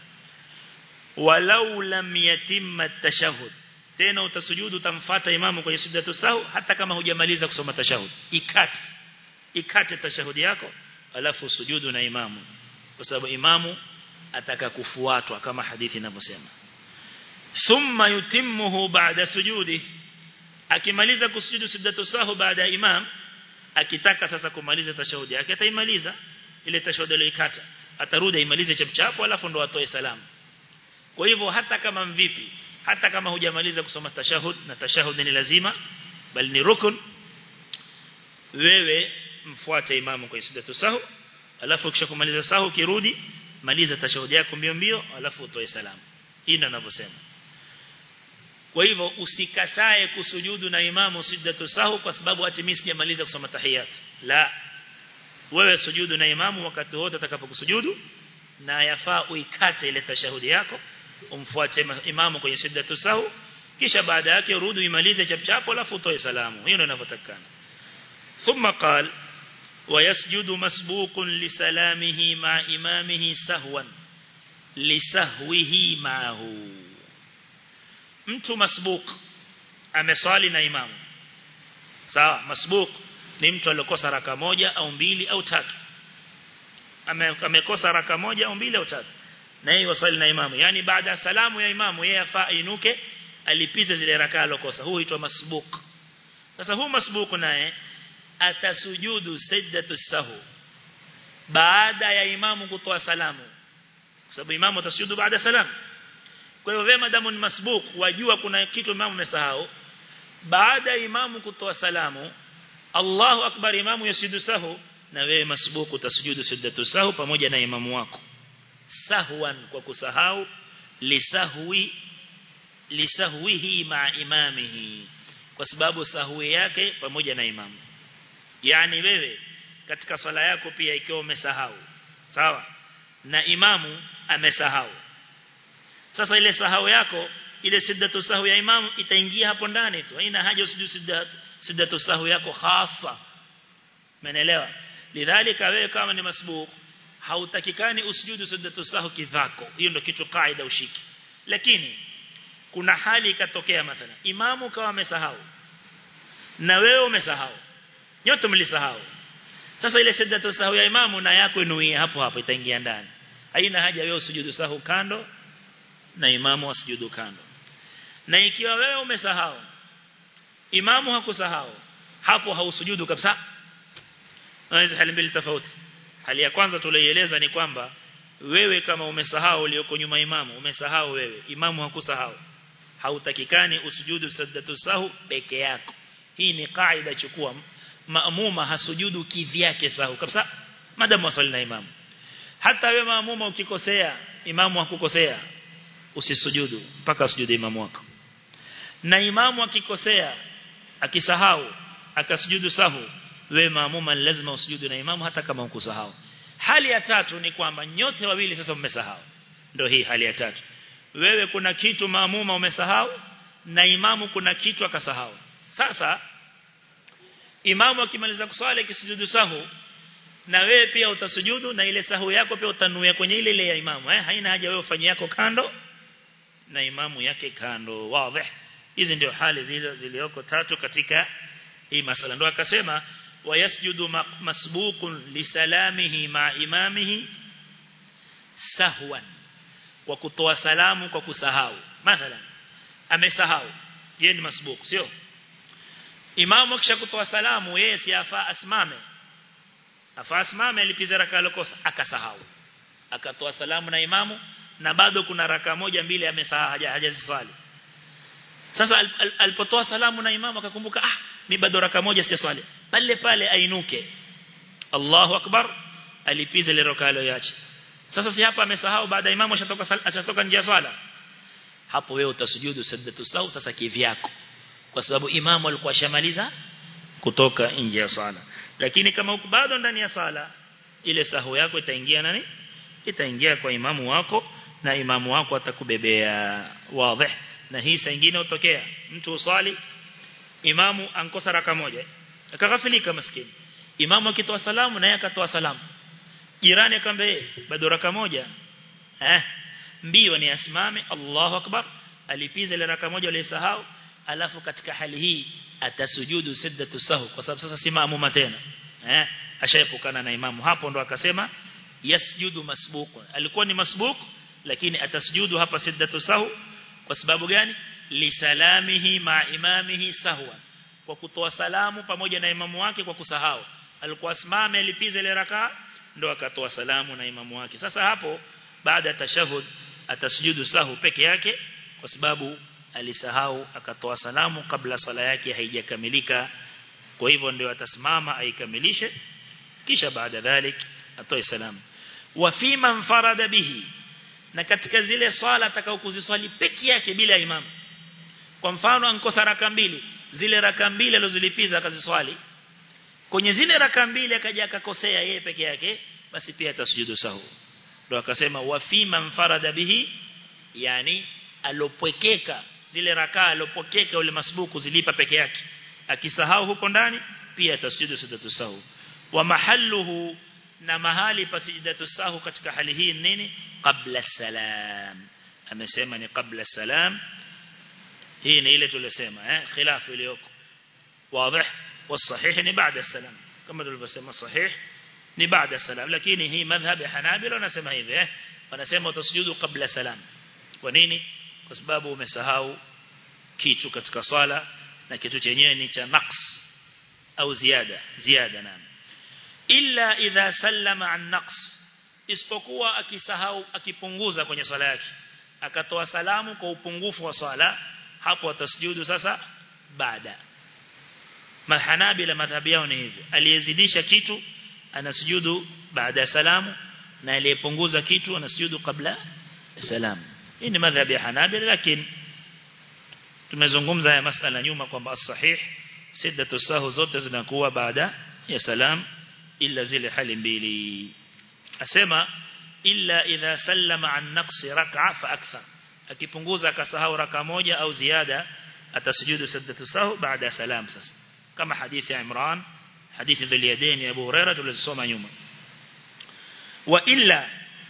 walau lam yatimma tashahhud tena utasujudu utamfuata imamu kwenye sujudatu sahu hata kama hujamaliza kusoma tashahud ikate ikate tashahudi yako alafu sujudu na imamu kwa sababu imamu ataka kufuatwa kama hadithi inavyosema thumma yutimmuhu ba'da sujudi akimaliza kusujudu sujudatu sahu baada ya imam akitaka sasa kumaliza tashahudi yake ataimaliza ile tashahudi aliyokata atarudi imalize chapchapo alafu ndo atoe salamu kwa hivyo hata kama mvipi hata kama hujamaliza kusoma tashahud na tashahud ni lazima bali ni rukun wewe mfuate imamu kwa sujudatu sahu alafu kisha kumaliza sahu kirudi maliza tashahudi yako mbio mbio alafu utoe salamu hii ndio ninavyosema kwa hivyo usikatae kusujudu na imamu sujudatu sahu kwa sababu hata mimi sijamaliza kusoma tahiyat la wewe sujudu na imamu wakati wote atakapokusujudu na yafaa uikate ile tashahudi yako umfuate imamu kwenye sujudatu sahu kisha baada yake urudi imalize chapchapo alafu utoe salamu hiyo ndio inavyotakana thumma qala ويسجد مسبوق لسلامه مع إمامه سهوا لسهوه معه mtu masbuk amesali na imamu sawa masbuk ni mtu aliyokosa raka moja au mbili au tatu amekosa raka moja au mbili au tatu na yeye wasali na imamu yani baada ya salamu ya imamu yeye afaa inuke alipize zile raka alizokosa huu huitwa masbuk sasa huu masbuk naye atasujudu sajdatu sahu baada ya imamu kutoa salamu kwa sababu imamu atasujudu baada ya salamu kwa hiyo vema damu ni masbuk wajua kuna kitu imamu amesahau baada ya imamu kutoa salamu Allahu akbar imamu yasujudu sahu na wewe masbuku utasujudu sajdatu sahu pamoja na imamu wako sahwan kwa kusahau lisahwi lisahwihi ma imamihi kwa sababu sahwi yake pamoja na imamu yani wewe katika swala yako pia ikiwa umesahau sawa na imamu amesahau sasa ile sahau yako ile siddatu sahu ya imamu itaingia hapo ndani tu haina haja usujudu siddatu siddatu sahu yako hasa umeelewa lidhalika wewe kama ni masbuq hautakikani usujudu siddatu sahu kidhako hiyo ndio kitu kaida ushiki lakini kuna hali ikatokea mathalan imamu kawa amesahau na wewe umesahau nyote mlisahau sasa ile siddatu sahu ya imamu na yako inuie hapo hapo itaingia ndani haina haja wewe usujudu sahu kando na imamu wasujudu kando na ikiwa wewe umesahau imamu hakusahau hapo hausujudu kabisa unaweza hali mbili tofauti hali ya kwanza tulieleza ni kwamba wewe kama umesahau ulioko nyuma imamu umesahau wewe imamu hakusahau hautakikani usujudu sajdatu sahu peke yako hii ni kaida chukua maamuma hasujudu kivyake sahu kabisa madamu wasali na imamu hata wewe maamuma ukikosea imamu hakukosea usisujudu mpaka sujudu imamu wako na imamu akikosea akisahau akasujudu sahu wewe maamuma lazima usujudu na imamu hata kama ukusahau hali ya tatu ni kwamba nyote wawili sasa mmesahau ndio hii hali ya tatu wewe kuna kitu maamuma umesahau na imamu kuna kitu akasahau sasa imamu akimaliza kuswali kisujudu sahu na wewe pia utasujudu na ile sahu yako pia utanuia kwenye ile ile ya imamu eh haina haja wewe ufanye yako kando na imamu yake kando wazi hizi ndio hali zile zilioko tatu katika hii masala ndio akasema wayasjudu masbuqun lisalamihi ma imamihi sahwan kwa kutoa salamu kwa kusahau mathalan amesahau yeye ni masbuq sio imamu kisha kutoa salamu yeye si afaa asimame afaa asimame alipiza raka alokosa akasahau akatoa salamu na imamu na bado kuna raka moja mbili amesahau hajaziswali sasa alipotoa salamu na imamu akakumbuka ah mi bado raka moja sijaswali pale pale ainuke Allahu akbar alipiza ile raka aliyoacha sasa si hapa amesahau baada ya imamu ashatoka ashatoka nje ya swala hapo wewe utasujudu sajdatu sahu sasa kivyako kwa sababu imamu alikuwa shamaliza kutoka nje ya swala lakini kama uko bado ndani ya swala ile sahu yako itaingia nani itaingia kwa imamu wako na imamu wako atakubebea wazi na hii saa nyingine utokea mtu usali imamu ankosa raka moja akaghafilika maskini imamu akitoa salamu naye akatoa salamu jirani akamwambia bado raka moja eh mbio ni asimame Allahu akbar alipiza ile raka moja aliyesahau alafu katika hali hii atasujudu siddatu sahu kwa sababu sasa si maamuma tena eh ashaepukana na imamu hapo ndo akasema yasjudu masbuqun alikuwa ni masbuq lakini atasujudu hapa siddatu sahu kwa sababu gani lisalamihi ma imamihi sahwa kwa kutoa salamu pamoja na imamu wake kwa kusahau alikuwa asimame alipiza ile raka ndo akatoa salamu na imamu wake sasa hapo baada ya tashahud atasujudu sahu peke yake kwa sababu alisahau akatoa salamu kabla sala yake haijakamilika kwa hivyo ndio atasimama aikamilishe kisha baada dhalik atoe salamu wa fima mfarada bihi na katika zile swala atakao kuziswali peke yake bila imamu kwa mfano ankosa raka mbili zile raka mbili alizolipiza akaziswali kwenye zile raka mbili akaja akakosea yeye peke yake basi pia atasujudu sahu ndio akasema wa fima mfarada bihi yani alopwekeka zile rakaa alopokeka ule masbuku zilipa peke yake akisahau huko ndani pia atasujudu sujudatu sahu wa mahalluhu na mahali pa sujudatu sahu katika hali hii nini qabla salam amesema ni qabla salam hii ni ile tulisema eh khilaf iliyoko wazi والصحيح ni baada salam kama tulivyosema sahih ni baada salam lakini hii madhhab ya hanabila wanasema hivi eh wanasema utasujudu kabla salam kwa nini kwa sababu umesahau kitu katika swala na kitu chenyewe ni cha naqs au ziada ziada nani illa idha sallama an naqs isipokuwa akisahau akipunguza kwenye swala yake akatoa salamu kwa upungufu wa swala hapo atasujudu sasa baada mahanabila madhhabi yao ni hivi aliyezidisha kitu anasujudu baada ya salamu na aliyepunguza kitu anasujudu kabla salamu hii ni madhhabi ya hanabila lakini tumezungumza haya masala nyuma kwamba as-sahih siddatu sahu zote zinakuwa baada ya salam illa zile hali mbili asema illa idha sallama an naqsi rak'a fa akthar akipunguza akasahau raka moja au ziada atasujudu siddatu sahu baada salam sasa kama hadithi ya Imran hadithi dhil yadaini ya Abu Hurairah tulizosoma nyuma wa illa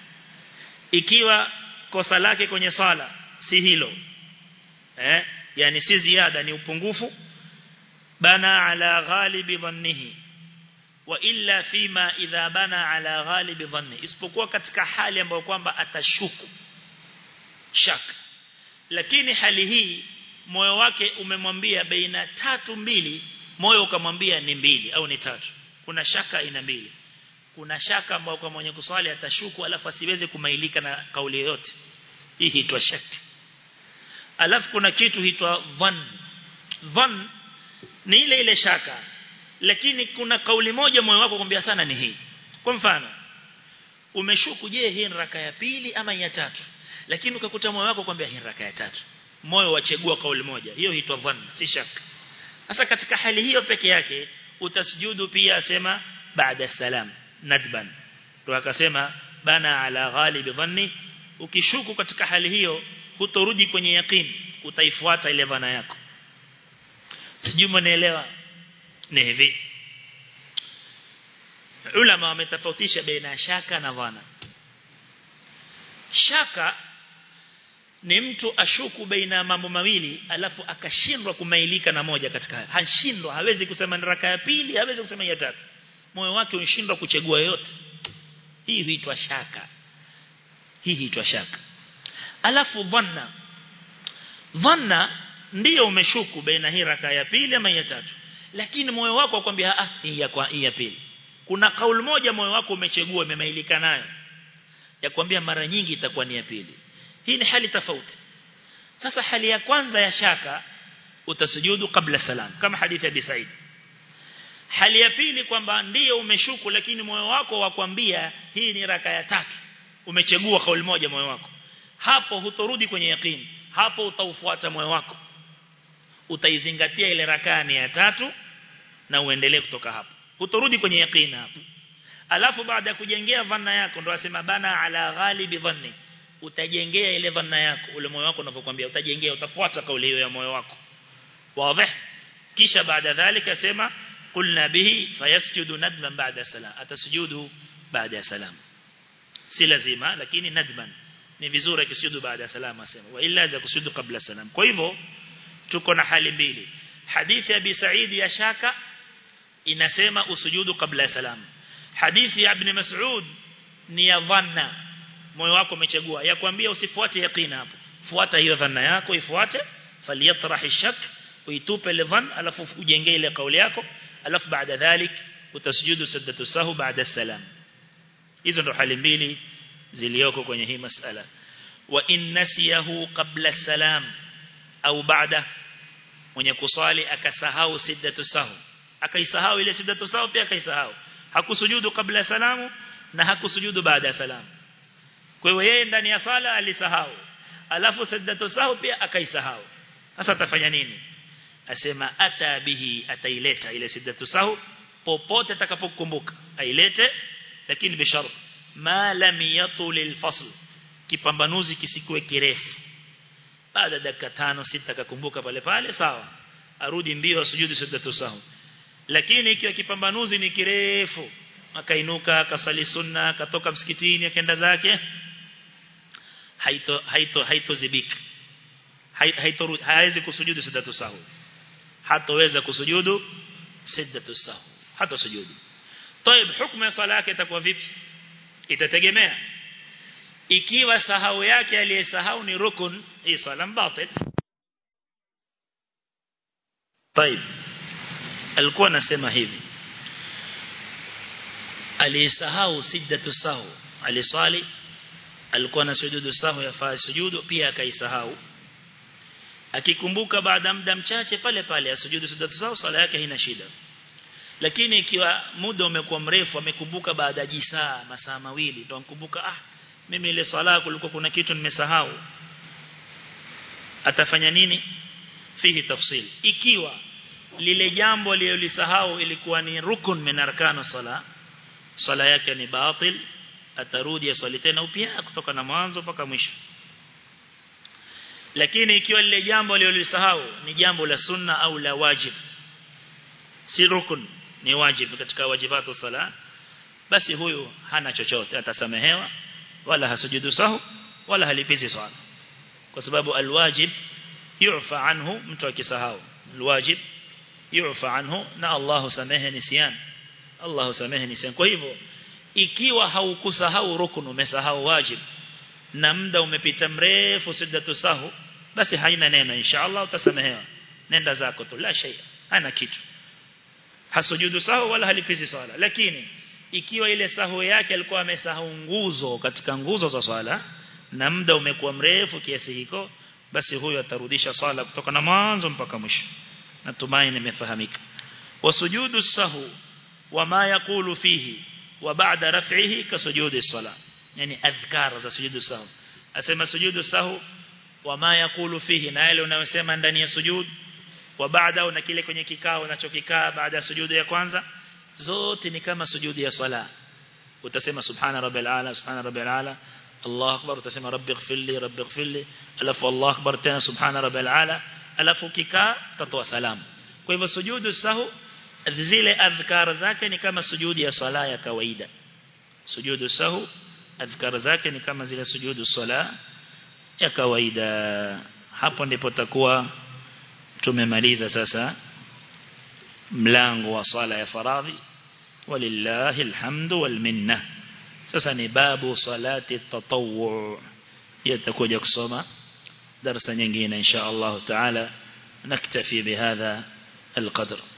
ikiwa kosa lake kwenye sala si hilo eh yani si ziada ni upungufu bana ala ghalibi dhannihi wa illa fima idha bana ala ghalibi dhanni isipokuwa katika hali ambayo kwamba atashuku shaka lakini hali hii moyo wake umemwambia baina tatu mbili moyo ukamwambia ni mbili au ni tatu kuna shaka ina mbili kuna shaka ambayo kwa mwenye kuswali atashuku alafu asiweze kumailika na kauli yoyote hii huitwa shaki alafu kuna kitu huitwa dhann dhann ni ile ile shaka lakini kuna kauli moja moyo wako kwambia sana ni hii kwa mfano umeshuku je hii ni raka ya pili ama ya tatu lakini ukakuta moyo wako kwambia hii ni raka ya tatu moyo wachagua kauli moja hiyo huitwa dhann si shaka sasa katika hali hiyo peke yake utasujudu pia asema baada salam nadban to akasema bana ala ghalib dhanni ukishuku katika hali hiyo hutorudi kwenye yaqeen utaifuata ile dhana yako sijui mnaelewa ni hivi ulama wametofautisha baina shaka na dhana shaka ni mtu ashuku baina mambo mawili alafu akashindwa kumailika na moja katika haya hashindwa hawezi kusema ni raka ya pili hawezi kusema ya tatu moyo wake unashindwa kuchagua yote hii huitwa shaka hii huitwa shaka alafu dhanna dhanna ndiyo umeshuku baina hii raka ya pili ama ya tatu lakini moyo wako akwambia ah hii ya kwa hii ya pili kuna kauli moja moyo wako umechagua umemailika nayo ya kwambia mara nyingi itakuwa ni ya pili hii ni hali tofauti sasa hali ya kwanza ya shaka utasujudu kabla salam kama hadithi ya Bisaid hali ya pili kwamba ndiyo umeshuku lakini moyo wako wakwambia hii ni raka ya tatu umechagua kauli moja moyo wako hapo hutorudi kwenye yakini hapo utaufuata moyo wako utaizingatia ile rakani ya tatu na uendelee kutoka hapo hutorudi kwenye yakini hapo alafu baada ya kujengea dhanna yako ndo asema bana ala ghalibi dhanni utajengea ile dhanna yako ule moyo wako unavyokuambia utajengea utafuata kauli hiyo ya moyo wako wazi kisha baada dhalika sema qulna bihi fayasjudu nadman ba'da salam atasujudu baada salam si lazima lakini nadman ni vizuri akisujudu baada salam asema wa illa za kusujudu kabla salam kwa hivyo tuko na hali mbili hadithi ya Abi Said ya shaka inasema usujudu kabla salam hadithi ya Ibn Mas'ud ni ya dhanna moyo wako umechagua ya kuambia usifuate yaqina hapo fuata hiyo dhanna yako ifuate falyatrah shak uitupe ile dhann alafu ujengee ile kauli yako alafu baada dhalik utasujudu sajdatu sahu baada salam hizo ndo hali mbili zilioko kwenye hii masala wa in nasiyahu qabla salam au baada mwenye kuswali akasahau sajdatu sahu akaisahau ile sajdatu sahu pia akaisahau hakusujudu kabla salamu na hakusujudu baada ya salamu kwa hiyo yeye ndani ya sala alisahau alafu sajdatu sahu pia akaisahau sasa atafanya nini asema ata bihi ataileta ile sajdatu sahu popote atakapokumbuka ailete lakini bishart ma lam yatul alfasl kipambanuzi kisikuwe kirefu baada dakika tano sita akakumbuka pale pale sawa arudi mbio asujudu sajdatu sahu lakini ikiwa kipambanuzi ni kirefu akainuka akasali sunna akatoka msikitini akaenda zake haito haito haitozibika haito hawezi kusujudu sajdatu sahu hatoweza kusujudu sajdatu sahu hata sujudu طيب hukumu ya sala yake itakuwa vipi itategemea ikiwa sahau yake aliyesahau ni rukun hii sala batil طيب alikuwa anasema hivi aliyesahau sijdatu sahu aliswali alikuwa na sujudu sahu yafaa sujudu pia akaisahau akikumbuka baada muda mchache pale pale asujudu sujudu sahu sala yake haina shida lakini ikiwa muda umekuwa mrefu amekumbuka baada ya jisaa masaa mawili ndo ankumbuka ah mimi ile sala kulikuwa kuna kitu nimesahau atafanya nini fihi tafsil ikiwa lile jambo aliyolisahau ilikuwa ni rukun min arkana sala sala yake ni batil atarudi aswali tena upya kutoka na mwanzo mpaka mwisho lakini ikiwa lile jambo aliyolisahau ni jambo la sunna au la wajib si rukun ni wajib katika wajibatu sala basi huyu hana chochote atasamehewa wala hasujudu sahu wala halipizi swala kwa sababu alwajib yu'fa anhu mtu akisahau alwajib yu'fa anhu na Allah samehe nisyan Allah samehe nisyan kwa hivyo ikiwa haukusahau rukun umesahau wajib na muda umepita mrefu siddatu sahu basi haina neno inshallah utasamehewa nenda zako tu la shay hana kitu hasujudu sahu wala halipizi swala lakini ikiwa ile sahu yake alikuwa amesahau nguzo katika nguzo za swala na muda umekuwa mrefu kiasi hiko basi huyo atarudisha swala kutoka na mwanzo mpaka mwisho natumai nimefahamika wasujudu sahu wama yakulu fihi wa ba'da raf'ihi kasujudi sala yani adhkar za sujudu sahu asema sujudu sahu wama yakulu fihi na yale unayosema ndani ya sujud wa baada na kile kwenye kikao unachokikaa baada ya sujudu ya kwanza zote ni kama sujudu ya swala utasema subhana rabbil ala subhana rabbil ala Allah akbar utasema rabbi ighfirli rabbi ighfirli alafu Allah akbar tena subhana rabbil ala alafu kikaa utatoa salamu kwa hivyo sujudu sahu zile adhkar zake ni kama sujudi ya swala ya kawaida sujudu sahu adhkar zake ni kama zile sujudu swala ya kawaida hapo ndipo takuwa tumemaliza sasa mlango wa swala ya faradhi walillahi alhamdu wal minna sasa ni babu salati tatawwu yatakuja kusoma darasa nyingine insha Allah taala naktafi bihadha القدر